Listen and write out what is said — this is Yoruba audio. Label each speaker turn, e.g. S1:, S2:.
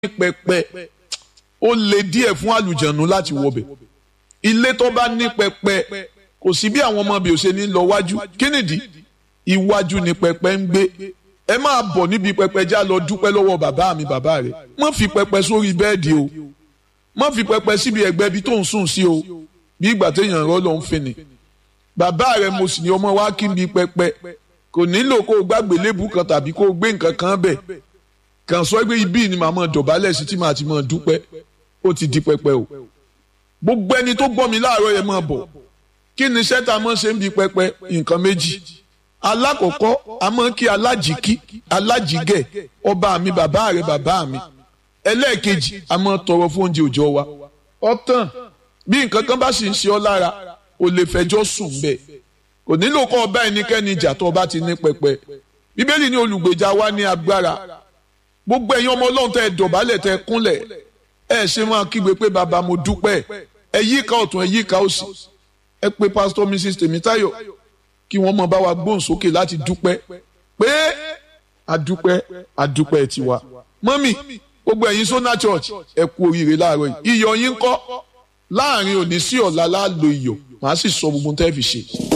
S1: pẹpẹ ó le díẹ̀ fún àlùjànnú láti wọbẹ̀ ilé tó bá ní pẹpẹ kò sí bí àwọn ọmọ bí ó ṣe ní lọ wájú kí nìdí iwájú ni pẹpẹ ń gbé ẹ máa bọ̀ níbi pẹpẹ já lọ dúpẹ́ lọ́wọ́ bàbá mi bàbá rẹ̀ má fi pẹpẹ sórí bẹ́ẹ̀dì o má fi pẹpẹ síbi ẹ̀gbẹ́ ibi tó ń sùn sí o bí ìgbà téèyàn rọ́ ló ń fini bàbá rẹ̀ mo sì ní ọmọ wa kí n bi pẹpẹ kò nílò kó o gbàgbé lébù kan tàbí kó o gbé nǹkan kan bẹ̀ kàn sọ pé ibi ni màá mọ dọ̀bálẹ̀ sí tí màá ti mọ dúpẹ́ ó ti di pẹpẹ o gbogbo ẹni tó gbọ́ mi láàárọ̀ yẹn máa bọ̀ kí ni sẹ́ta máa ṣe ń bi pẹpẹ nǹkan méjì alákọ̀ọ́kọ́ a máa kí alájìkí alájìgẹ̀ ọba mi bàbá rẹ̀ bàbá mi ẹlẹ́ẹ̀kejì a máa tọrọ fún oúnjẹ òòjọ́ wa ọ̀tàn bí nǹkan kan bá sì ń ṣe ọ́ lára o lè fẹjọ́ sùn bẹ́ẹ̀ kò nílò kọ́ ọba ẹnikẹ́ni ìjà tó ọba ti ní pẹpẹ bíbélì ní olùgbèjà wa ní agbára gbogbo ẹ̀yin ọmọ ọlọ́run tẹ́ ẹ dọ̀bálẹ̀ tẹ́ ẹ kúnlẹ̀ ẹ ṣe máa kígbe pé bàbá mo dúpẹ́ ẹ yíká ọ̀tún ẹ yíká òsì ẹ pé pásítọ̀ mrs tèmítáyọ̀ kí wọ́n mọ̀ bá wa gbóhùn sókè láti dúpẹ́ pé àdúpẹ́ àdúpẹ́ tiwa mọ́mì gbogbo ẹ̀yin sona church ẹ kú oríire láàárọ̀ yìí iyọ̀ yín kọ́ láàrin òní sí ọ̀la láàlò iyọ̀ màá sì sọ gbogbo tẹ́ fi ṣe.